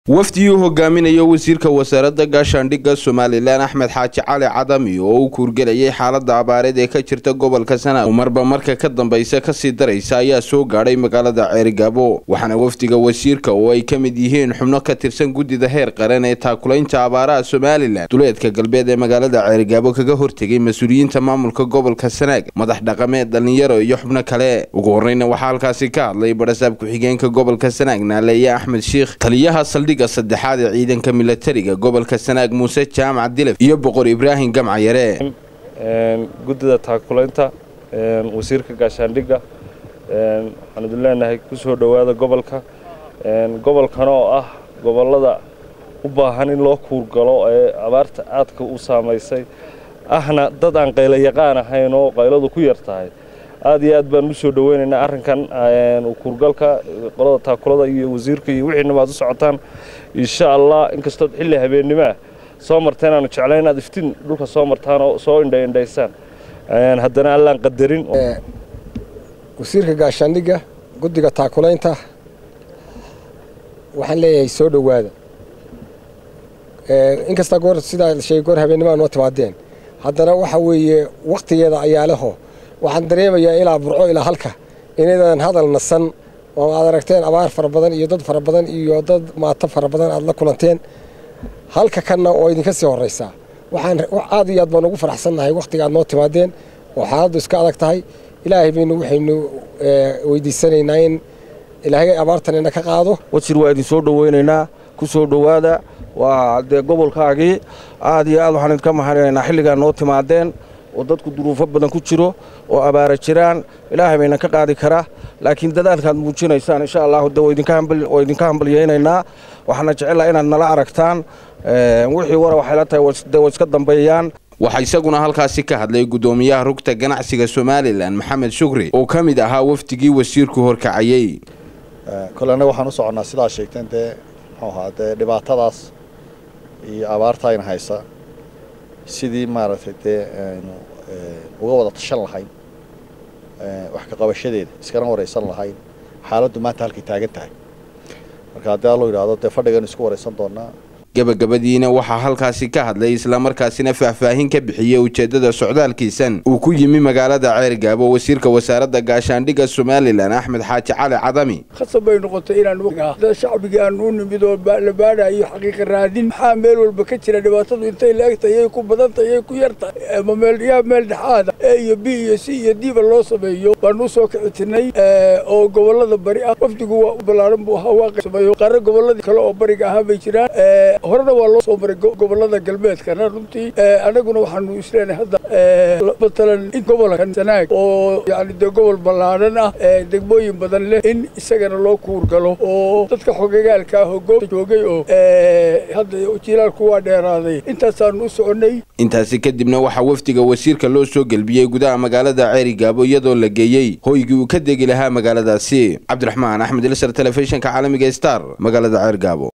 wafdigii u hogaaminayo wasiirka wasaaradda gaashaandhigga somalilan axmed xaaji cali cadami oo u kuurgelayay xaalada abaareed ee ka jirta gobolka sanaag oo marba marka ka dambaysa kasii daraysa ayaa soo gaadhay magaalada ceerigaabo waxaana wafdiga wasiirka oo ay ka mid yihiin xubno ka tirsan guddida heer qaran ee taakulaynta abaaraha somalilan duleedka galbeed ee magaalada ceerigaabo kaga hortegay mas-uuliyiinta maamulka gobolka sanaag madax dhaqameed dhallinyaro iyo xubno kale ugu horreyna waxaa halkaasi ka hadlay barasaab ku-xigeenka gobolka sanaag naaleeye axmed shiikh taliyaha saldhigga saddexaad ee ciidanka milatariga gobolka sanaag muuse jaamac dilaf iyo boqor ibraahim gamcayare guddida taakulaynta wasiirka gaashaandhigga waxaan idin leenahay ku soo dhowaada gobolka gobolkan oo ah gobollada u baahan in loo kuurgalo ee abaarta aadka u saamaysay ahna dad aan qaylo yaqaan ahayn oo qayladu ku yar tahay aad iyo aad baan u soo dhoweynaynaa arrinkan kuurgalka qolada taakulada iyo wasiirka iyo wixiina waad u socotaan insha allah inkastood xilli habeennimo ah soo marteen aanu jeclayn inaad iftiin dhulka soo martaan oo soo indhaindhaysaan haddana allaan qadarin wasiirka gaashaandhigga guddiga taakulaynta waxaan leeyahay soo dhowaada inkastaa goor sidaa sheegay goor habeennimo noo timaadeen haddana waxa weeye wakhtigeeda ayaa leho waxaan dareemayaa ilaa burco ilaa halka inaydan hadal nasan oo aad aragteen abaar fara badan iyo dad fara badan iyo dad maato fara badan aad la kulanteen halka kanna oo idinka sii horraysaa waxaan aad iyo aad baan ugu faraxsannahay wakhtiga aad noo timaadeen oo xaaladdu iska adag tahay ilaahay baynu waxaynu weydiisanaynaa in ilaahay abaartan ina ka qaado wasir waa idin soo dhoweynaynaa ku soo dhowaada waa dee gobolkaagii aad iyo aad waxaan idinka mahadinaynaa xilligaa noo timaadeen oo dadku duruufo badan ku jiro oo abaara jiraan ilaahay bayna ka qaadi karaa laakiin dadaalkaad muujinaysaan insha allahu de waa idinka hambalyaynaynaa waxaana jecellaa inaad nala aragtaan wixii wara waxay la tahay de way iska dambeeyaan waxaa isaguna halkaasi ka hadlay guddoomiyaha rugta ganacsiga somalilan maxamed shukri oo ka mid ahaa wafdigii wasiirku horkacayey kole annaga waxaan u soconnaa sidaa sheegteen dee muxuu ahaa dee dhibaatadaas iyo abaarta ayna haysa sidii maaragtay dee aynu uga wada tashan lahayn wax ka qabashadeeda iskana waraysan lahayn xaaladdu maanta halkay taagan tahay marka haddii allo yidhaahdo dee fadhigan isku waraysan doonaa gabagabadiina waxaa halkaasi ka hadlay islamarkaasina faahfaahin ka bixiyey ujeeddada socdaalkiisan uu ku yimi magaalada ceergaabo wasiirka wasaaradda gaashaandhigga somalilan axmed xaaji cali cadami khasab bay noqotay inaan dad shacbigii aan u nimid oo la baadhayo xaqiiqa raadin maxaa meel walba ka jira dhibaatadu intay laegtahay yay ku badantay yay ku yartahay ama meelyaa meel dhexaada e iyo b iyo c iyo diba loo sameeyo baanu usoo kicitinay oo gobollada bari ah wafdigu waa u ballaaran buu ahaa waa sameeyo qaarra gobolladii kale oo bariga ahaa bay jiraan horena waa loo soo maray gobollada galbeedkana runtii annaguna waxaanu isleenahay hadda matalan in gobolkan sanaag oo yani dee gobol ballaadhan ah degmooyin badan leh in isagana loo kuurgalo oo dadka xogagaalka ah oo goobta joogay oo hadda jilaalku waa dheeraaday intaasaanu u soconnay intaasi kadibna waxaa wafdiga wasiirka loo soo gelbiyey gudaha magaalada ceerigaabo iyadoo la geeyey hoygii uu ka degi lahaa magaaladaasi cabdiraxmaan axmed ilsar telefishinka caalamiga star magaalada ceergaabo